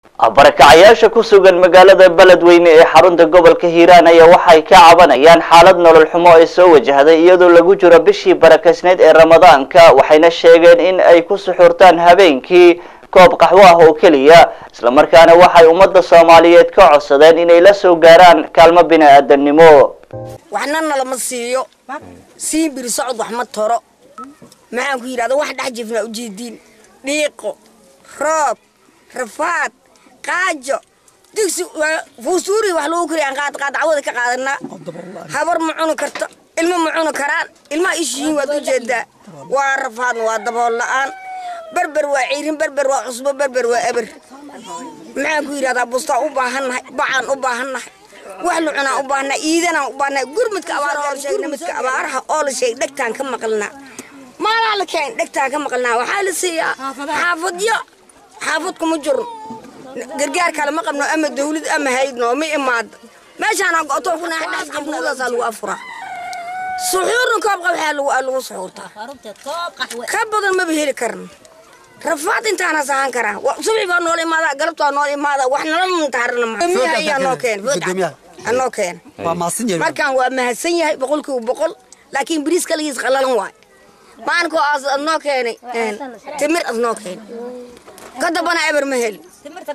barakacayaasha ku sugan magaalada beledweyne ee xarunta gobolka hiiraan ayaa waxay ka cabanayaan xaalad nolol xumo ay soo wajahday iyadoo lagu jiro bishii barakaysneyd ee ramadaanka waxayna sheegeen in ay ku suxurtaan habeenkii koob qaxwo ah oo keliya islamarkaana waxay ummadda soomaaliyeed ka codsadeen inay la soo gaaraan kaalmo bini-aadamnimo waxna nalama siiyo sii biri socod wax ma toro maxaan ku yidhahda wax dhex jifnaa ujeediin dhiiqo roob rafaad qaajo digsi fuusuuri wax lagu kariya aan qaad qaad cawada ka qaadanaa habar ma cuni karto ilmo ma cuni karaan ilmaha ishihiin waad ujeedaa waa rafaadna waa dabool la-aan berber waa ciirin berber waa cusbo berber waa eber maxaan ku yidhahdaa bustaan u baahannahay bacaan u baahannahay wax la cunaan u baahnaa iidanaan u baahnaa gurmudka abaaraha oo la sheegay midka abaaraha oo la sheegay dhegtaan ka maqalnaa maalaa la keen dhegtaan ka maqalnaa waxaa la siiyaa xaafadyo xaafad kuma jiro gargaar kale ma qabno ama dawlad ama haydno ma imaado meeshaana go'toon kuna dhex jabnuudaasaa lagu afuraa suxuurna koob qaxaa lagu suxuurtaa ka badan maba heli karno rafaad intaana sahan karaa subax baa noola imaada galabtaa noola imaada wax nala muntaarana miyaha ayaa noo keen anoo keen markaan waa mahadsan yahay boqolkiiba boqol laakiin biriis kaligiis qalalan waay maankoo aas adnoo keenay timir adnoo keenay ka dambana eber ma heli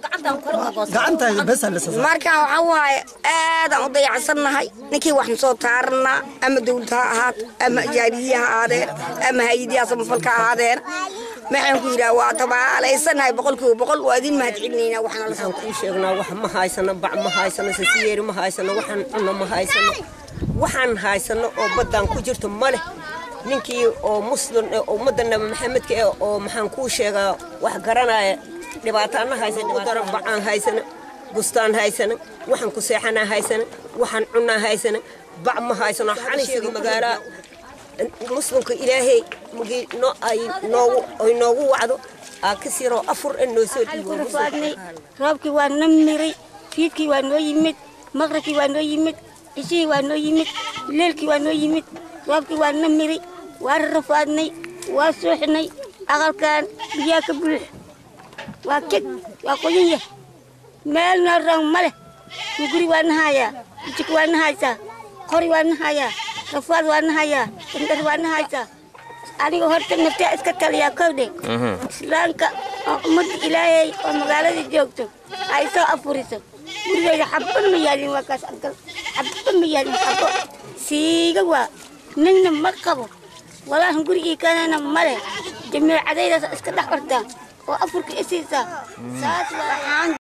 markaan waxaa waaye aadaan u dayacsannahay ninkii waxna soo taaranaa ama dawlad ha ahaato ama jaariyihi ha ahaadeen ama hay-adiyaa samafalka ahaadeen maxaan ku yidhaha waa tabaalaysannahay boqolkiiba boqol waa idin mahad celinaynaa waxaana la soo kuu sheegnaa wax ma haysano bac ma haysano sasiyeeri ma haysano waxaan cunno ma haysano waxaan haysano oo baddaan ku jirto ma leh ninkii oo muslim ummadda nabi maxamedka eh oo maxaan kuu sheegaa wax garanaya dhibaataana haysan dhibaatada bacaan haysana bustaan haysana waxaan ku seexanaa haysana waxaan cunaa haysana bac ma haysano xanisiga magaalaa muslimka ilaahay mugii no ay noogu ay noogu wacdo aa ka siroo afur en noo soo dhiibofaadnay roobkii waa na miray fiidkii waa noo yimid maqribkii waa noo yimid cishihii waa noo yimid leelkii waa noo yimid roobkii waa na miray waa rarafaadnay waa suuxnay aqalkan biyaa ka buux waa keg waa qoyan yah meel noo roon ma leh guri waa nahayaa jik waa nahaysaa qori waa nahayaa rafaad waa nahayaa dandar waa nahaysaa aniga horta naftaa iska taliyaa kowdhe islaamka oo ummadda ilaahay oo magaalada joogto ay soo afuriso gurigayga xabba ma yaalin waa kaas agal xabba ma yaalin xabbo siiga waa ninna ma qabo walaahan gurigii kanana male jamiicadaydaas iska dhex ortaa oo afurka isiisaa saas waa